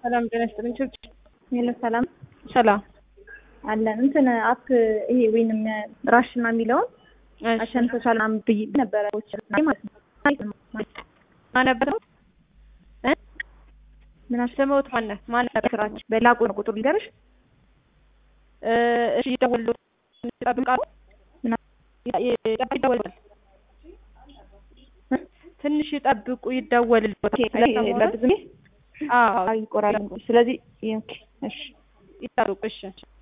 ሰላም ጤና ይስጥልኝ። ችግር ሄሎ ሰላም ሰላም አለን። እንትን አፕ ይሄ ወይንም ራሽና የሚለውን አሸንፈሻል ምናምን ብዬ ነበረ ማለት ነው። ማነበር እ ምን አልሽ? ስምዎት ማነው? ማን ነበር ስራችሁ? በላቁ ነው ቁጥሩ ልንገርሽ። እ እሺ ይደውሉ ይጠብቃሉ። ይደውላል። ትንሽ ይጠብቁ፣ ይደወልልዎታል። ለብዙ ጊዜ አዎ ይቆራል። ስለዚህ ኦኬ እሺ ይጠብቁ። እሺ